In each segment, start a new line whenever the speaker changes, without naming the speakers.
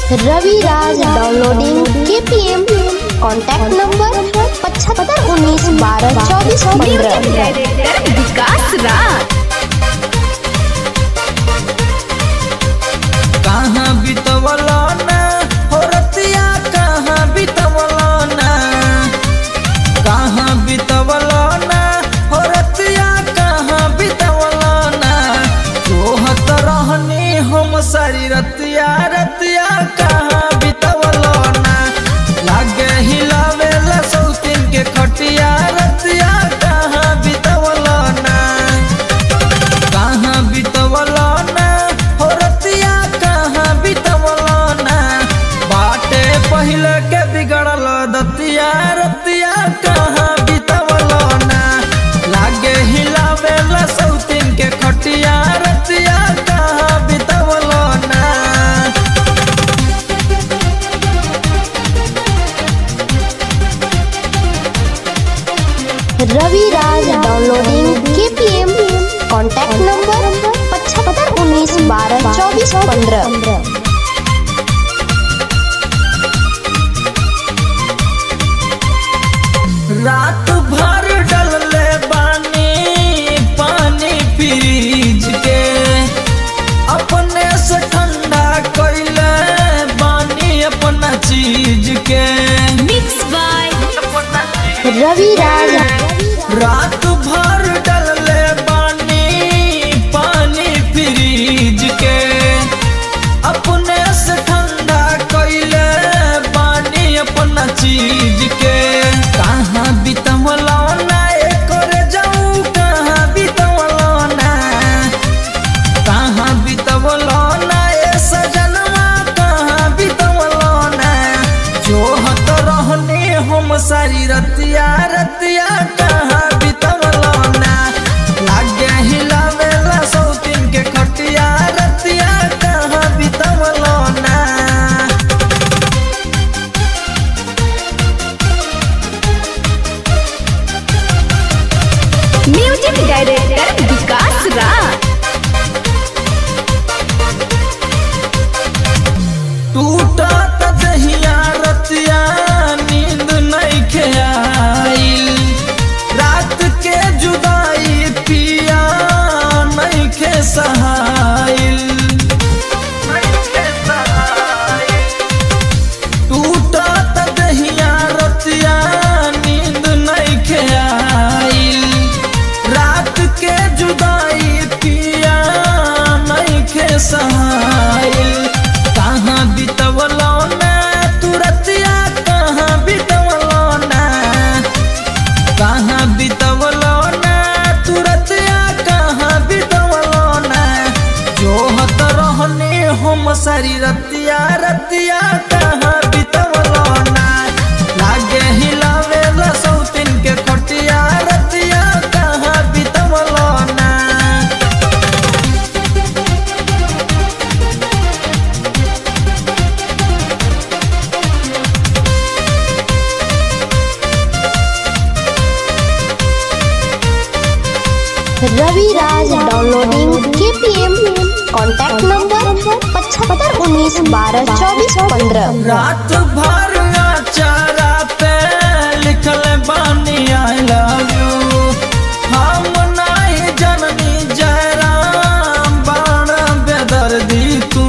रवि Raj downloading KPM contact number पचहत्तर उन्नीस बारह चौबीस पंद्रह
डायरेक्टर विकास राज
कहाँ बितवलो ना हो रतिया कहाँ बितवलो ना कहाँ बितवलो ना हो रतिया कहाँ बितवलो ना जोहत रहनी हम सारी रतिया रतिया कहाँ बितवलो ना लागे हिलावे ला सौतीन के खटिया रतिया कहाँ बितवलो ना कहाँ बितवलो ना हो रतिया कहाँ बितवलो ना बाटे पहिले के बिगड़ल दतिया रतिया कहाँ बितवलो ना लागे हिलावे ला सौतीन के खटिया रतिया कहाँ बितवलो ना
Ravi Raj downloading KPM contact number पचहत्तर उन्नीस बारह चौबीस पंद्रह
रात भर डलले बानी पानी फ्रिज के अपने से ठंडा कैले बानी अपना चीज के
मिक्स बाय
रवि राज
रात भर डलले बानी पानी फ्रिज के अपने से ठंडा कैले बानी अपना चीज के कहाँ बितवलो ना एकर जाऊ कहाँ बितवलो ना कहाँ बितवलो ना ए सजनवा कहाँ बितवलो ना जोहत रहने हम सारी रतिया रतिया कहाँ बितवलो ना लागे हिलावे ला सौतीन के खटिया रतिया कहाँ बितवलो ना
म्यूजिक डायरेक्टर विकास राज
टूटत दहिया रतिया नींद नहीं खेआइल रात के जुदाई पिया नहीं खे सहाइल टूटत दहिया रतिया नींद नहीं खेआइल रात के जुदाई पिया नहीं खे सहाइल कहाँ बितवलो ना तू रतिया कहाँ बितवलो ना कहाँ बितवलो ना तू रतिया कहाँ बितवलो ना जोहत रहने हम सारी रतिया रतिया कहाँ बितवलो ना लागे हिलावे ला सौतीन के खटिया रतिया कहाँ बितवलो ना
Ravi Raj downloading KPM contact number पचहत्तर उन्नीस बारह चौबीस पंद्रह
रात भर चारा पे लिखल बानी आई लव यू हम नहीं जननी जयराम बाण बेदर्दी तू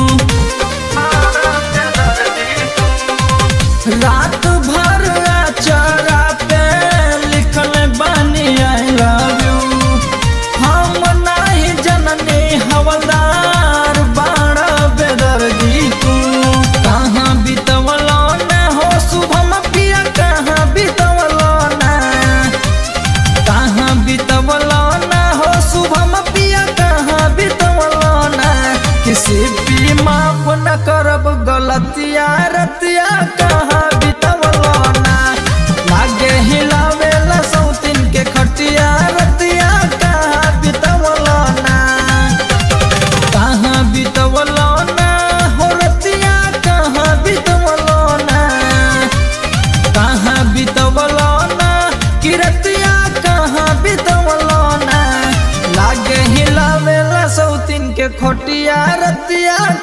रात भर चारा पे लिखल बानी आई लव यू हम नहीं जननी हवलदार बाण बेदर्दी तू कहाँ बितवलो ना हो शुभम पिया कहाँ बितवलो ना कहाँ बितवलो ना हो शुभम पिया कहाँ बितवलो ना किसी भी माफ न करब गलतिया रतिया कहाँ बितवलो ना लागे हिलावे ला सौतीन के खटिया रतिया कहाँ बितवलो ना कहाँ बितवलो ना हो रतिया कहाँ बितवलो ना कहाँ बितवलो ना कि रतिया कहाँ बितवलो ना लागे हिलावे ला सौतीन के खोटिया रतिया